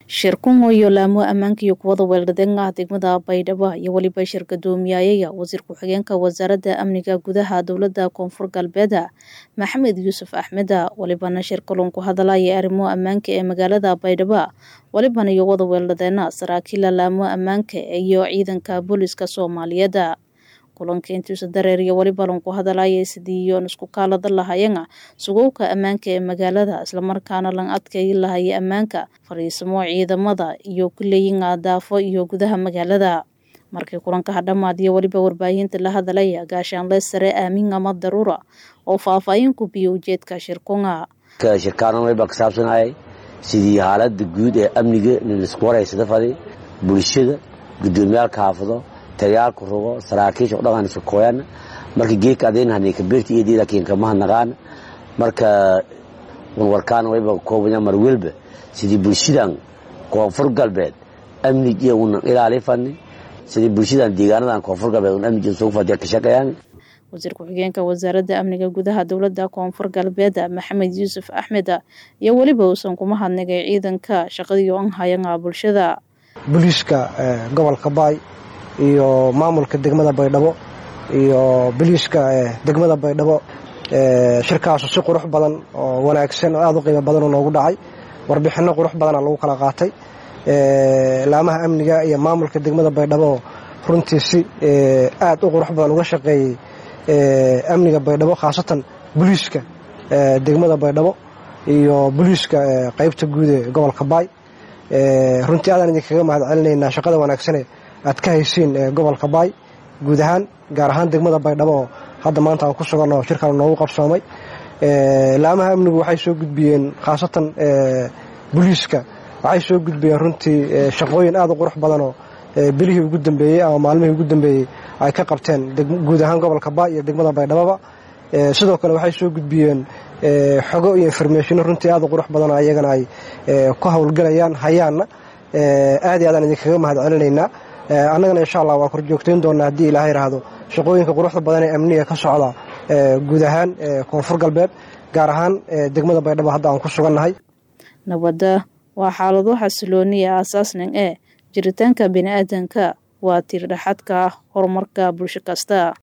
shirkungo iyo laamo ammaanka iyo kuwada weerardenga degmada baydhabo iyo weliba shir gadoomiyaayaya wasiir ku-xigeenka wasaaradda amniga gudaha dowladda koonfur galbeed maxamed yuusuf axmeda welibana shir kalun ku hadalaya arrimo ammaanka ee magaalada baydhabo welibana iyo wada weerardeena saraakiila laamo ammaanka iyo ciidanka booliska soomaaliyeed kulanka intiisa dareer iyo weliba lan ku hadalaya sidii yoon isku kaalada lahayana sugowka ammaanka ee magaalada islamarkaana lan adkayi lahaya ammaanka fariisimo ciidamada iyo kuleeyin daafo iyo gudaha magaalada markii kulanka hadhamaadiyo weliba warbaahinta la hadalaya gaashaanle sare aamin ama daruura oo faahfaahin ku biyo ujeedka shirkunga shirkaanan wayba ka saabsanayay sidii xaalada guud ee amniga laisku waraysada faday bulshada gudoomiyaalka xaafado tagayaalku rugo saraakiisha o dhaqan iska kooyaan marka geedka adaynahanay kabeerta iyo laakiin kama hadnaqaan marka warwarkaan wayba koobaya mar welba sidii bulshadan koonfur galbeed amnigiya unan ilaali fani sidii bulshadan deegaanadan koonfur galbeed un amnigiya sugu fadiya ka shaqeeyaan wasiir ku-xigeenka wasaaradda amniga gudaha dowladda koonfur galbeed maxamed yuusuf axmed iyo weliba uusan kuma hadnigay ciidanka shaqadii an hayanga bulshada booliiska gobolka baay iyo maamulka degmada baydhabo iyo biliiska degmada baydhabo shirkaasu si qurux badan oo wanaagsan oo aada u qiimo badan oo noogu dhacay warbixinno qurux badana lagu kala qaatay laamaha amniga iyo maamulka degmada baydhabo runtii si aada u qurux badan uga shaqeeyey amniga baydhabo khaasatan boliiska degmada baydhabo iyo boliiska qeybta guud ee gobolka baay runtii aadaan idinkaga mahad celinaynaa shaqada wanaagsane aad ka haysiin gobolka baay guud ahaan gaar ahaan degmada baydhabo oo hadda maanta aan ku suganno shirkan noogu qabsoomay laamaha amnigu waxay soo gudbiyeen khaasatan boliiska waxay soo gudbiyeen runtii shaqooyin aada u qurux badanoo bilihii ugu dambeeyey ama maalmihii ugu dambeeyey ay ka qabteen guud ahaan gobolka baay iyo degmada baydhaboba sidoo kale waxay soo gudbiyeen xogo iyo informationo runtii aada u qurux badanoo ayagana ay ku howlgelayaan hayaanna aad iyo aadaan idinkaga mahad celinaynaa annagana insha allah waa korjoogtayn doonaa haddii ilaahay raahdo shaqooyinka quruxda badan ee amniga ka socda guud ahaan koonfur galbeed gaar ahaan degmada baydhabo hadda aan ku sugannahay nabadda waa xaalado xasilooniya aasaasnan ee jiritaanka bini aadanka waa tiir dhexadka horumarka bulsho kasta